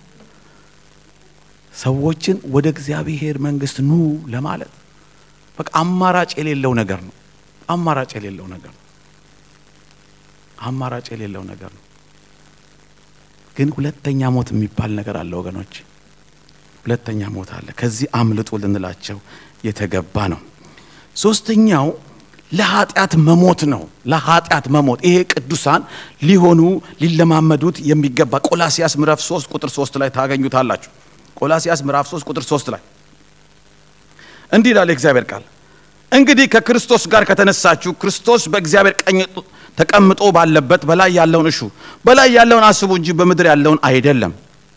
ሰዎችን ወደ እግዚአብሔር መንግስት ኑ ለማለት በቃ አማራጭ የሌለው ነገር ነው። አማራጭ የሌለው ነገር ነው። አማራጭ የሌለው ነገር ነው። ግን ሁለተኛ ሞት የሚባል ነገር አለ ወገኖች፣ ሁለተኛ ሞት አለ። ከዚህ አምልጡ ልንላቸው የተገባ ነው። ሶስተኛው ለኃጢአት መሞት ነው። ለኃጢአት መሞት ይሄ ቅዱሳን ሊሆኑ ሊለማመዱት የሚገባ ቆላሲያስ ምዕራፍ 3 ቁጥር 3 ላይ ታገኙታላችሁ። ቆላሲያስ ምዕራፍ 3 ቁጥር 3 ላይ እንዲህ ይላል የእግዚአብሔር ቃል፣ እንግዲህ ከክርስቶስ ጋር ከተነሳችሁ ክርስቶስ በእግዚአብሔር ቀኝ ተቀምጦ ባለበት በላይ ያለውን እሹ፣ በላይ ያለውን አስቡ እንጂ በምድር ያለውን አይደለም።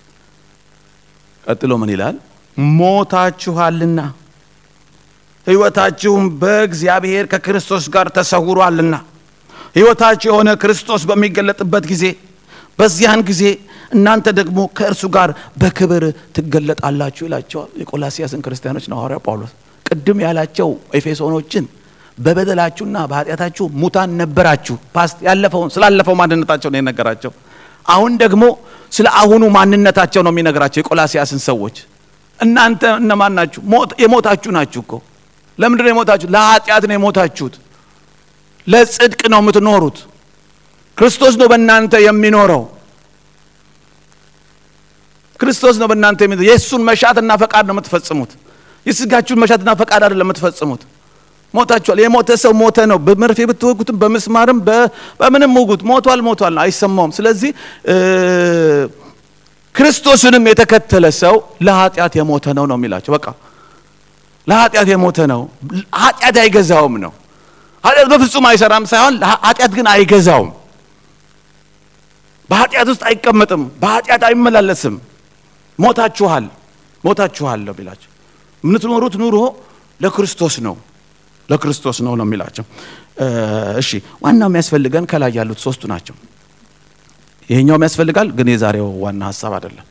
ቀጥሎ ምን ይላል? ሞታችኋልና ሕይወታችሁም በእግዚአብሔር ከክርስቶስ ጋር ተሰውሯልና ሕይወታችሁ የሆነ ክርስቶስ በሚገለጥበት ጊዜ በዚያን ጊዜ እናንተ ደግሞ ከእርሱ ጋር በክብር ትገለጣላችሁ ይላቸዋል። የቆላሲያስን ክርስቲያኖች ነው ሐዋርያው ጳውሎስ ቅድም ያላቸው ኤፌሶኖችን በበደላችሁና በኃጢአታችሁ ሙታን ነበራችሁ። ፓስት ያለፈውን ስላለፈው ማንነታቸው ነው የነገራቸው። አሁን ደግሞ ስለ አሁኑ ማንነታቸው ነው የሚነግራቸው የቆላሲያስን ሰዎች። እናንተ እነማን ናችሁ? የሞታችሁ ናችሁ እኮ። ለምንድን ነው የሞታችሁ? ለኃጢአት ነው የሞታችሁት። ለጽድቅ ነው የምትኖሩት። ክርስቶስ ነው በእናንተ የሚኖረው። ክርስቶስ ነው በእናንተ የሚኖረው። የእሱን መሻትና ፈቃድ ነው የምትፈጽሙት። የስጋችሁን መሻትና ፈቃድ አይደለም የምትፈጽሙት። ሞታችኋል። የሞተ ሰው ሞተ ነው። በመርፌ ብትወጉትም በምስማርም በምንም ውጉት ሞቷል፣ ሞቷል፣ አይሰማውም። ስለዚህ ክርስቶስንም የተከተለ ሰው ለኃጢአት የሞተ ነው ነው የሚላቸው። በቃ ለኃጢአት የሞተ ነው። ኃጢአት አይገዛውም ነው። ኃጢአት በፍጹም አይሰራም ሳይሆን ኃጢአት ግን አይገዛውም። በኃጢአት ውስጥ አይቀመጥም። በኃጢአት አይመላለስም። ሞታችኋል፣ ሞታችኋል ነው የሚላቸው። የምትኖሩት ኑሮ ለክርስቶስ ነው ለክርስቶስ ነው ነው የሚላቸው። እሺ ዋናው የሚያስፈልገን ከላይ ያሉት ሶስቱ ናቸው። ይሄኛውም ያስፈልጋል፣ ግን የዛሬው ዋና ሀሳብ አይደለም።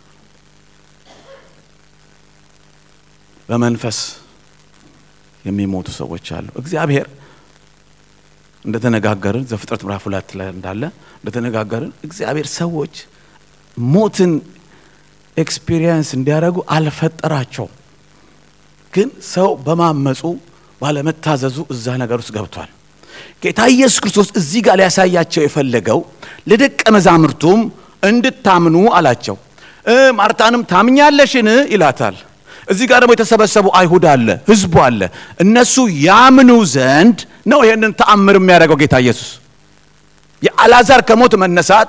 በመንፈስ የሚሞቱ ሰዎች አሉ። እግዚአብሔር እንደተነጋገርን ዘፍጥረት ምዕራፍ ሁለት ላይ እንዳለ እንደተነጋገርን እግዚአብሔር ሰዎች ሞትን ኤክስፒሪየንስ እንዲያደርጉ አልፈጠራቸውም። ግን ሰው በማመፁ ባለመታዘዙ እዛ ነገር ውስጥ ገብቷል። ጌታ ኢየሱስ ክርስቶስ እዚህ ጋር ሊያሳያቸው የፈለገው ለደቀ መዛሙርቱም እንድታምኑ አላቸው። ማርታንም ታምኛለሽን ይላታል። እዚህ ጋር ደግሞ የተሰበሰቡ አይሁድ አለ፣ ህዝቡ አለ። እነሱ ያምኑ ዘንድ ነው ይህንን ተአምር የሚያደርገው ጌታ ኢየሱስ። የአልዓዛር ከሞት መነሳት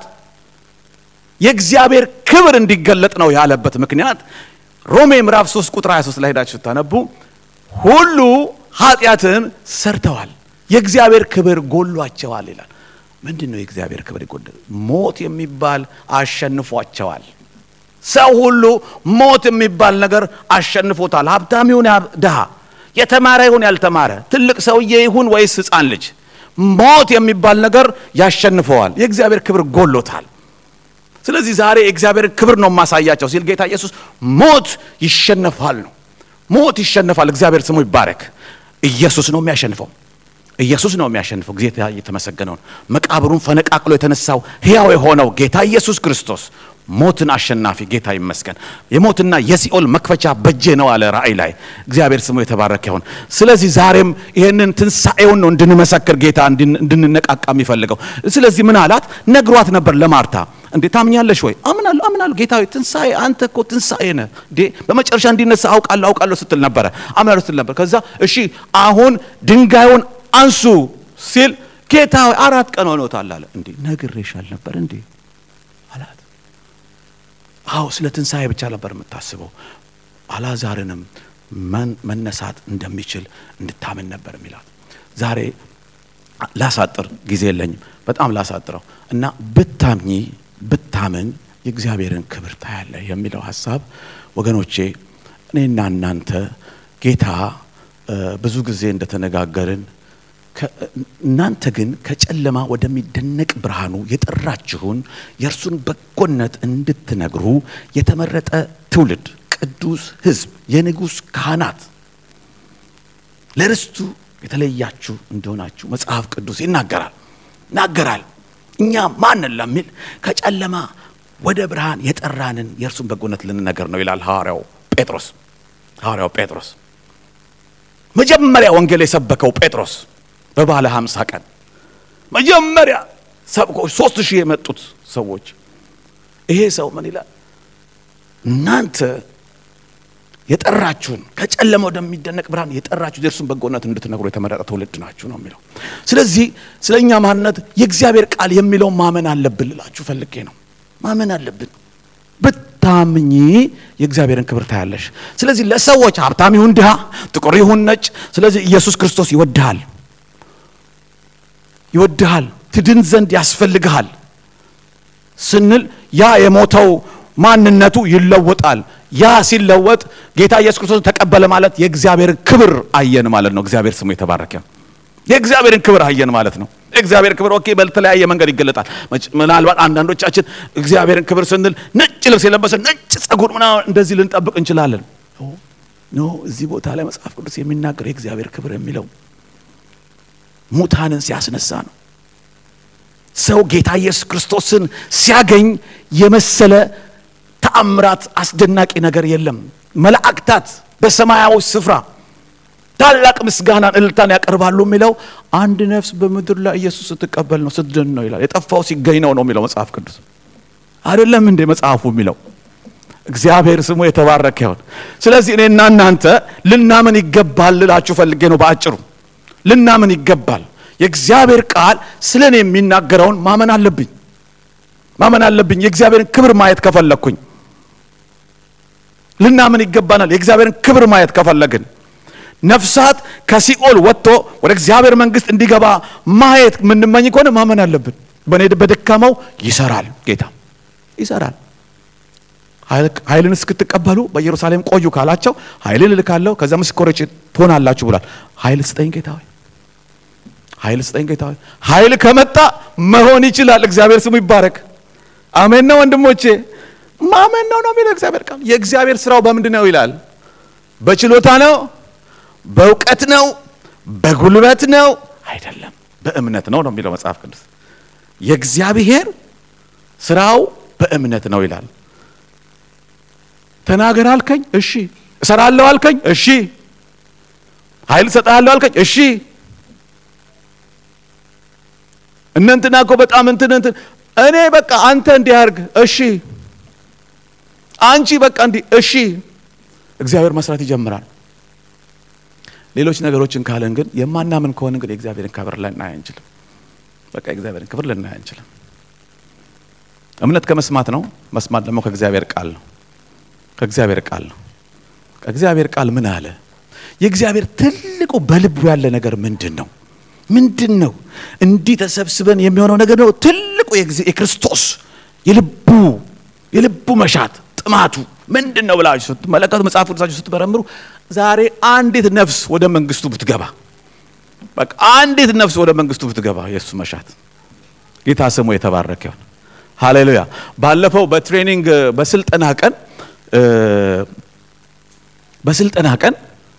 የእግዚአብሔር ክብር እንዲገለጥ ነው ያለበት ምክንያት ሮሜ ምዕራፍ 3 ቁጥር 23 ላይ ሄዳችሁ ስታነቡ ሁሉ ኃጢአትን ሰርተዋል የእግዚአብሔር ክብር ጎሏቸዋል ይላል። ምንድን ነው የእግዚአብሔር ክብር ይጎል? ሞት የሚባል አሸንፏቸዋል። ሰው ሁሉ ሞት የሚባል ነገር አሸንፎታል። ሀብታም ይሁን ድሃ፣ የተማረ ይሁን ያልተማረ፣ ትልቅ ሰውዬ ይሁን ወይስ ሕፃን ልጅ ሞት የሚባል ነገር ያሸንፈዋል። የእግዚአብሔር ክብር ጎሎታል። ስለዚህ ዛሬ የእግዚአብሔር ክብር ነው የማሳያቸው ሲል ጌታ ኢየሱስ ሞት ይሸነፋል ነው። ሞት ይሸነፋል። እግዚአብሔር ስሙ ይባረክ። ኢየሱስ ነው የሚያሸንፈው። ኢየሱስ ነው የሚያሸንፈው። ጌታ እየተመሰገነው ነው። መቃብሩን ፈነቃቅሎ የተነሳው ሕያው የሆነው ጌታ ኢየሱስ ክርስቶስ ሞትን አሸናፊ ጌታ ይመስገን። የሞትና የሲኦል መክፈቻ በጄ ነው አለ ራእይ ላይ። እግዚአብሔር ስሙ የተባረከ ይሁን። ስለዚህ ዛሬም ይህንን ትንሣኤውን ነው እንድንመሰክር ጌታ እንድንነቃቃ የሚፈልገው። ስለዚህ ምን አላት? ነግሯት ነበር ለማርታ እንዴ ታምኛለሽ ወይ? አምናለሁ አምናለሁ ጌታ ሆይ ትንሣኤ አንተ እኮ ትንሣኤ ነህ እንዴ በመጨረሻ እንዲነሳ አውቃለሁ አውቃለሁ ስትል ነበረ አምናለሁ ስትል ነበር። ከዛ እሺ አሁን ድንጋዩን አንሱ ሲል ጌታ ሆይ አራት ቀን ሆኖታል አለ። እንዴ ነግሬሻል ነበር እንዴ አላት። አዎ ስለ ትንሣኤ ብቻ ነበር የምታስበው። አልዓዛርንም መነሳት እንደሚችል እንድታምን ነበር የሚላት። ዛሬ ላሳጥር ጊዜ የለኝም፣ በጣም ላሳጥረው እና ብታምኚ ብታምን የእግዚአብሔርን ክብር ታያለህ የሚለው ሀሳብ ወገኖቼ፣ እኔና እናንተ ጌታ ብዙ ጊዜ እንደተነጋገርን እናንተ ግን ከጨለማ ወደሚደነቅ ብርሃኑ የጠራችሁን የእርሱን በጎነት እንድትነግሩ የተመረጠ ትውልድ፣ ቅዱስ ሕዝብ፣ የንጉሥ ካህናት ለርስቱ የተለያችሁ እንደሆናችሁ መጽሐፍ ቅዱስ ይናገራል ይናገራል። እኛ ማንን ለሚል ከጨለማ ወደ ብርሃን የጠራንን የእርሱን በጎነት ልንነገር ነው ይላል ሐዋርያው ጴጥሮስ። ሐዋርያው ጴጥሮስ መጀመሪያ ወንጌል የሰበከው ጴጥሮስ በባለ ሀምሳ ቀን መጀመሪያ ሰብኮ ሶስት ሺህ የመጡት ሰዎች ይሄ ሰው ምን ይላል? እናንተ የጠራችሁን ከጨለማ ወደሚደነቅ ብርሃን የጠራችሁ የእርሱን በጎነት እንድትነግሩ የተመረጠ ትውልድ ናችሁ ነው የሚለው። ስለዚህ ስለ እኛ ማንነት የእግዚአብሔር ቃል የሚለውን ማመን አለብን ልላችሁ ፈልጌ ነው። ማመን አለብን። ብታምኚ የእግዚአብሔርን ክብር ታያለሽ። ስለዚህ ለሰዎች ሀብታም ይሁን ድሃ፣ ጥቁር ይሁን ነጭ፣ ስለዚህ ኢየሱስ ክርስቶስ ይወድሃል ይወድሃል ትድን ዘንድ ያስፈልግሃል ስንል ያ የሞተው ማንነቱ ይለወጣል። ያ ሲለወጥ ጌታ ኢየሱስ ክርስቶስ ተቀበለ ማለት የእግዚአብሔርን ክብር አየን ማለት ነው። እግዚአብሔር ስሙ የተባረከ የእግዚአብሔርን ክብር አየን ማለት ነው። የእግዚአብሔር ክብር ኦኬ፣ በተለያየ መንገድ ይገለጣል። ምናልባት አንዳንዶቻችን እግዚአብሔርን ክብር ስንል ነጭ ልብስ የለበሰ ነጭ ጸጉር ምናምን እንደዚህ ልንጠብቅ እንችላለን። ኖ እዚህ ቦታ ላይ መጽሐፍ ቅዱስ የሚናገር የእግዚአብሔር ክብር የሚለው ሙታንን ሲያስነሳ ነው። ሰው ጌታ ኢየሱስ ክርስቶስን ሲያገኝ የመሰለ ተአምራት አስደናቂ ነገር የለም። መላእክታት በሰማያዊ ስፍራ ታላቅ ምስጋናን እልልታን ያቀርባሉ የሚለው አንድ ነፍስ በምድር ላይ ኢየሱስ ስትቀበል ነው ስትድን ነው ይላል። የጠፋው ሲገኝ ነው ነው የሚለው መጽሐፍ ቅዱስ አይደለም እንዴ መጽሐፉ የሚለው እግዚአብሔር ስሙ የተባረከ ይሁን። ስለዚህ እኔና እናንተ ልናምን ይገባል ልላችሁ ፈልጌ ነው በአጭሩ ልናምን ይገባል። የእግዚአብሔር ቃል ስለ እኔ የሚናገረውን ማመን አለብኝ ማመን አለብኝ። የእግዚአብሔርን ክብር ማየት ከፈለግኩኝ ልናምን ይገባናል። የእግዚአብሔርን ክብር ማየት ከፈለግን ነፍሳት ከሲኦል ወጥቶ ወደ እግዚአብሔር መንግሥት እንዲገባ ማየት የምንመኝ ከሆነ ማመን አለብን። በእኔ በደካማው ይሰራል፣ ጌታ ይሰራል። ኃይልን እስክትቀበሉ በኢየሩሳሌም ቆዩ ካላቸው ኃይልን እልካለሁ ከዛ ምስክሮች ትሆናላችሁ ብሏል። ኃይል ስጠኝ ጌታ ሆይ፣ ኃይል ስጠኝ ጌታ ሆይ። ኃይል ከመጣ መሆን ይችላል። እግዚአብሔር ስሙ ይባረክ። አሜን ነው ወንድሞቼ፣ ማመን ነው ነው የሚለው እግዚአብሔር ቃል። የእግዚአብሔር ስራው በምንድን ነው ይላል? በችሎታ ነው፣ በእውቀት ነው፣ በጉልበት ነው አይደለም፣ በእምነት ነው ነው የሚለው መጽሐፍ ቅዱስ። የእግዚአብሔር ስራው በእምነት ነው ይላል። ተናገር አልከኝ፣ እሺ። እሰራለሁ አልከኝ፣ እሺ። ኃይል እሰጥሃለሁ አልከኝ፣ እሺ። እነ እንትና እኮ በጣም እንትን እንትን እኔ በቃ አንተ እንዲህ አድርግ፣ እሺ። አንቺ በቃ እንዲህ፣ እሺ። እግዚአብሔር መስራት ይጀምራል። ሌሎች ነገሮችን ካለን ግን የማናምን ከሆነ ግን የእግዚአብሔርን ክብር ልናይ አንችልም። በቃ የእግዚአብሔርን ክብር ልናይ አንችልም። እምነት ከመስማት ነው፣ መስማት ደግሞ ከእግዚአብሔር ቃል ነው። ከእግዚአብሔር ቃል ነው። ከእግዚአብሔር ቃል ምን አለ? የእግዚአብሔር ትልቁ በልቡ ያለ ነገር ምንድን ነው? ምንድን ነው? እንዲህ ተሰብስበን የሚሆነው ነገር ነው። ትልቁ የክርስቶስ የልቡ የልቡ መሻት ጥማቱ ምንድን ነው ብላችሁ ስትመለከቱ መጽሐፍ ቅዱሳችሁ ስትመረምሩ ዛሬ አንዲት ነፍስ ወደ መንግስቱ ብትገባ በቃ አንዲት ነፍስ ወደ መንግስቱ ብትገባ የእሱ መሻት ጌታ ስሙ የተባረከ ይሁን። ሃሌሉያ። ባለፈው በትሬኒንግ በስልጠና ቀን በስልጠና ቀን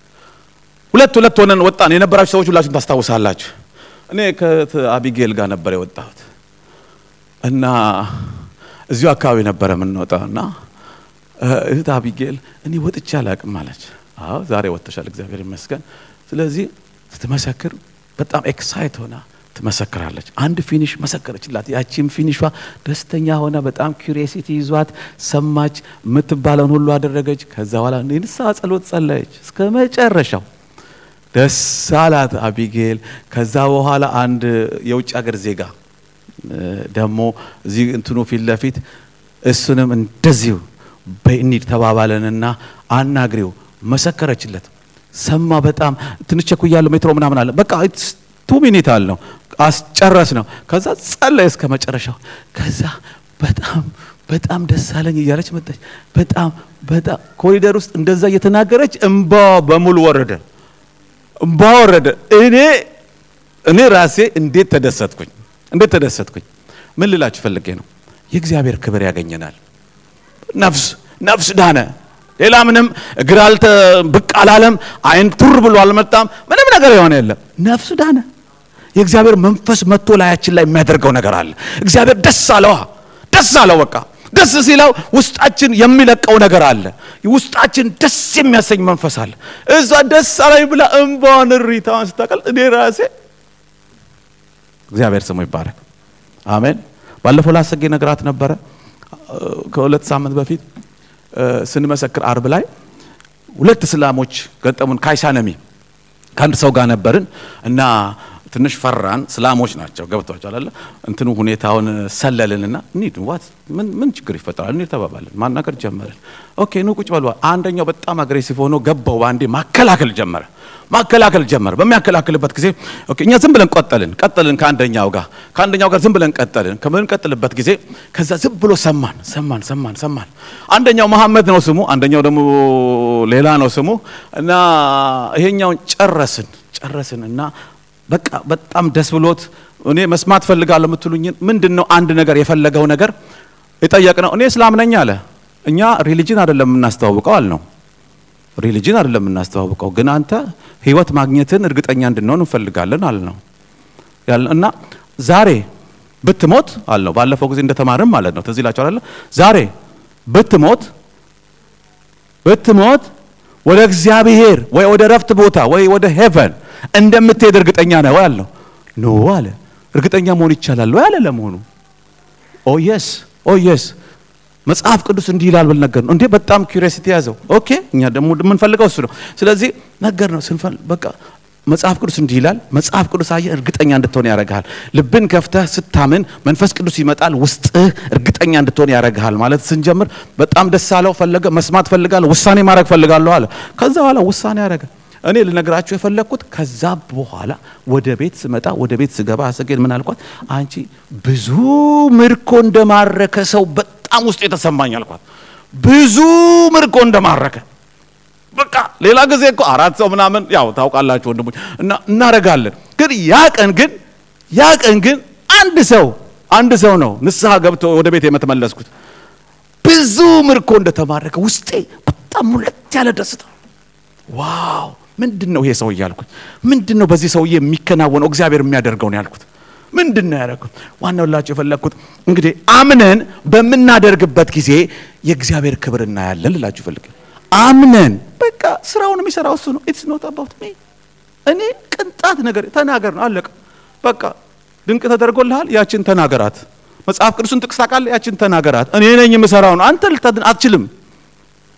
ሁለት ሁለት ሆነን ወጣን። የነበራችሁ ሰዎች ሁላችሁም ታስታውሳላችሁ። እኔ ከአቢጌል ጋር ነበር የወጣሁት እና እዚሁ አካባቢ ነበረ የምንወጣው እና እህት አቢጌል እኔ ወጥቼ አላቅም አለች። አዎ ዛሬ ወጥተሻል፣ እግዚአብሔር ይመስገን። ስለዚህ ስትመሰክር በጣም ኤክሳይት ሆና ትመሰክራለች። አንድ ፊኒሽ መሰከረችላት። ያቺም ፊኒሿ ደስተኛ ሆና በጣም ኩሪዮሲቲ ይዟት ሰማች፣ የምትባለውን ሁሉ አደረገች። ከዛ በኋላ ንስሐ ጸሎት ጸለየች እስከ መጨረሻው። ደስ አላት አቢጌል። ከዛ በኋላ አንድ የውጭ ሀገር ዜጋ ደግሞ እዚህ እንትኑ ፊት ለፊት እሱንም እንደዚሁ በእኒድ ተባባለንና አናግሬው መሰከረችለት። ሰማ። በጣም ትንሽ ቸኩያለሁ፣ ሜትሮ ምናምን አለ። በቃ ቱ ሚኒት አልነው አስጨረስ ነው። ከዛ ጸለየ እስከ መጨረሻው። ከዛ በጣም በጣም ደስ አለኝ እያለች መጣች። በጣም በጣም ኮሪደር ውስጥ እንደዛ እየተናገረች እምባ በሙሉ ወረደ፣ እምባ ወረደ። እኔ እኔ ራሴ እንዴት ተደሰትኩኝ፣ እንዴት ተደሰትኩኝ። ምን ልላችሁ ፈልጌ ነው፣ የእግዚአብሔር ክብር ያገኘናል። ነፍስ ነፍስ ዳነ። ሌላ ምንም እግር አልተ ብቅ አላለም። አይን ቱር ብሎ አልመጣም። ምንም ነገር የሆነ የለም። ነፍስ ዳነ። የእግዚአብሔር መንፈስ መጥቶ ላያችን ላይ የሚያደርገው ነገር አለ። እግዚአብሔር ደስ አለዋ፣ ደስ አለው። በቃ ደስ ሲለው ውስጣችን የሚለቀው ነገር አለ። ውስጣችን ደስ የሚያሰኝ መንፈስ አለ። እዛ ደስ አለኝ ብላ እምባዋን እሪታዋን ስታቀል እኔ ራሴ እግዚአብሔር ስሙ ይባረክ። አሜን። ባለፈው ላሰጌ ነግራት ነበረ ከሁለት ሳምንት በፊት ስንመሰክር አርብ ላይ ሁለት እስላሞች ገጠሙን። ካይሳነሚ ከአንድ ሰው ጋር ነበርን እና ትንሽ ፈራን። እስላሞች ናቸው ገብቷቸው አለ እንትኑ ሁኔታውን ሰለልንና ኒድ ዋት ምን ምን ችግር ይፈጠራል ኒድ ተባባልን። ማናገር ጀመርን። ኦኬ ኑ ቁጭ በሉ። አንደኛው በጣም አግሬሲቭ ሆኖ ገባው። በአንዴ ማከላከል ጀመረ ማከላከል ጀመረ። በሚያከላክልበት ጊዜ ኦኬ እኛ ዝም ብለን ቀጠልን ቀጠልን ከአንደኛው ጋር ከአንደኛው ጋር ዝም ብለን ቀጠልን። ከምንቀጥልበት ጊዜ ከዛ ዝም ብሎ ሰማን ሰማን ሰማን ሰማን። አንደኛው መሐመድ ነው ስሙ፣ አንደኛው ደግሞ ሌላ ነው ስሙ እና ይሄኛውን ጨረስን ጨረስን እና በቃ በጣም ደስ ብሎት እኔ መስማት ፈልጋለሁ የምትሉኝን ምንድን ነው አንድ ነገር የፈለገው ነገር የጠየቅነው እኔ እስላም ነኝ አለ። እኛ ሪሊጅን አይደለም የምናስተዋውቀው አልነው ሪሊጅን አይደለም የምናስተዋውቀው፣ ግን አንተ ህይወት ማግኘትን እርግጠኛ እንድንሆን እንፈልጋለን አልነው እና ዛሬ ብትሞት አልነው። ባለፈው ጊዜ እንደተማርም ማለት ነው ትዝ ይላችኋል አይደል? ዛሬ ብትሞት ብትሞት ወደ እግዚአብሔር ወይ ወደ ረፍት ቦታ ወይ ወደ ሄቨን እንደምትሄድ እርግጠኛ ነው አልነው። ኖ አለ። እርግጠኛ መሆን ይቻላል ወይ አለ። ለመሆኑ ኦ የስ ኦ የስ መጽሐፍ ቅዱስ እንዲህ ይላል ብል ነገር ነው እንዴ። በጣም ኩሪዮሲቲ ያዘው። ኦኬ እኛ ደግሞ የምንፈልገው እሱ ነው። ስለዚህ ነገር ነው ስንፈል በቃ መጽሐፍ ቅዱስ እንዲህ ይላል። መጽሐፍ ቅዱስ አየህ እርግጠኛ እንድትሆን ያደርግሃል። ልብን ከፍተህ ስታምን መንፈስ ቅዱስ ይመጣል፣ ውስጥህ እርግጠኛ እንድትሆን ያደርግሃል ማለት ስንጀምር በጣም ደስ አለው። ፈለገ መስማት ፈልጋለሁ፣ ውሳኔ ማድረግ ፈልጋለሁ አለ። ከዛ በኋላ ውሳኔ ያደረገ። እኔ ልነግራችሁ የፈለግኩት ከዛ በኋላ ወደ ቤት ስመጣ ወደ ቤት ስገባ አሰጌን ምን አልኳት? አንቺ ብዙ ምርኮ እንደማረከ ሰው በጣም ውስጥ የተሰማኝ አልኳት። ብዙ ምርኮ እንደማረከ በቃ ሌላ ጊዜ እኮ አራት ሰው ምናምን ያው ታውቃላችሁ ወንድሞች እና እናረጋለን። ግን ያ ቀን ግን ያ ቀን ግን አንድ ሰው አንድ ሰው ነው ንስሐ ገብቶ ወደ ቤት የምትመለስኩት ብዙ ምርኮ እንደተማረከ ውስጤ በጣም ሙለት ያለ ደስታ ዋው ምንድን ነው ይሄ ሰው እያልኩት ምንድን ነው በዚህ ሰውዬ የሚከናወነው እግዚአብሔር የሚያደርገው ነው ያልኩት ምንድን ነው ያደረኩት ዋናው ላችሁ የፈለግኩት እንግዲህ አምነን በምናደርግበት ጊዜ የእግዚአብሔር ክብር እናያለን ልላችሁ ፈልግ አምነን በቃ ስራውን የሚሰራው እሱ ነው ኢትስ ኖት አባውት ሚ እኔ ቅንጣት ነገር ተናገር ነው አለቀ በቃ ድንቅ ተደርጎልሃል ያችን ተናገራት መጽሐፍ ቅዱስን ጥቅስ ታውቃለህ ያችን ተናገራት እኔ ነኝ የምሰራው ነው አንተ ልታድን አትችልም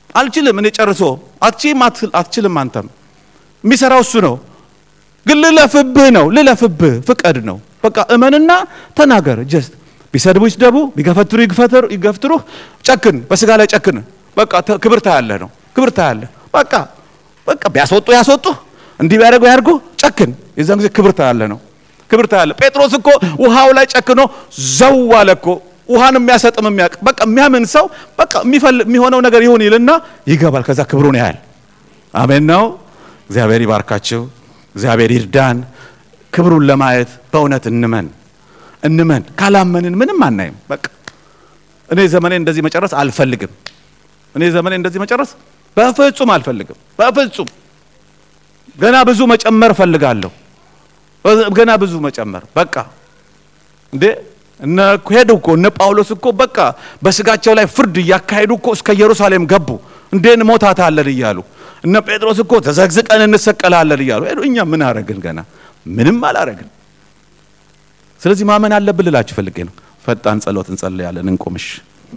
አልችልም እኔ ጨርሶ አትችም አትችልም አንተም የሚሰራው እሱ ነው ግን ልለፍብህ ነው ልለፍብህ ፍቀድ ነው በቃ እመንና ተናገር ጀስት ቢሰድቡ ይስደቡ ቢገፈትሩ ይገፍትሩህ ጨክን በስጋ ላይ ጨክን በቃ ክብር ታያለህ ነው ክብር ታያለህ በቃ በቃ ቢያስወጡ ያስወጡ እንዲህ ቢያደርጉ ያድርጉ ጨክን የዛን ጊዜ ክብር ታያለህ ነው ክብር ታያለህ ጴጥሮስ እኮ ውሃው ላይ ጨክኖ ዘው አለ እኮ ውሃን የሚያሰጥም የሚያውቅ በቃ የሚያምን ሰው በቃ የሚሆነው ነገር ይሁን ይልና ይገባል ከዛ ክብሩን ያህል አሜን ነው እግዚአብሔር ይባርካቸው እግዚአብሔር ይርዳን ክብሩን ለማየት በእውነት እንመን እንመን ካላመንን ምንም አናይም በቃ እኔ ዘመኔ እንደዚህ መጨረስ አልፈልግም እኔ ዘመኔ እንደዚህ መጨረስ በፍጹም አልፈልግም በፍጹም ገና ብዙ መጨመር እፈልጋለሁ ገና ብዙ መጨመር በቃ እንዴ እነ ሄዱ እኮ እነ ጳውሎስ እኮ በቃ በስጋቸው ላይ ፍርድ እያካሄዱ እኮ እስከ ኢየሩሳሌም ገቡ እንዴ እንሞታታለን እያሉ እነ ጴጥሮስ እኮ ተዘግዝቀን እንሰቀላለን እያሉ ሄዱ እኛ ምን አረግን ገና ምንም አላረግን ስለዚህ ማመን አለብን ልላችሁ ፈልጌ ነው ፈጣን ጸሎት እንጸልያለን እንቆምሽ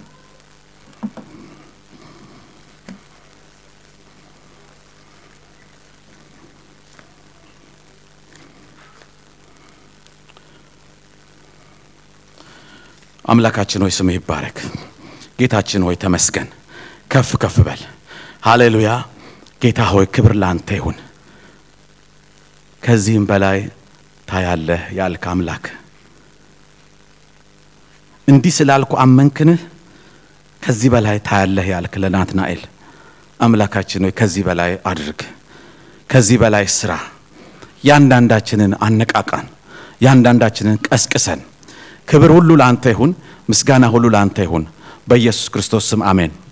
አምላካችን ሆይ ስምህ ይባረክ ጌታችን ሆይ ተመስገን ከፍ ከፍ በል ሃሌሉያ ጌታ ሆይ ክብር ለአንተ ይሁን ከዚህም በላይ ታያለህ ያልክ አምላክ እንዲህ ስላልኩ አመንክንህ ከዚህ በላይ ታያለህ ያልክ ለናትናኤል አምላካችን ሆይ ከዚህ በላይ አድርግ ከዚህ በላይ ስራ ያንዳንዳችንን አነቃቃን ያንዳንዳችንን ቀስቅሰን ክብር ሁሉ ለአንተ ይሁን ምስጋና ሁሉ ለአንተ ይሁን በኢየሱስ ክርስቶስ ስም አሜን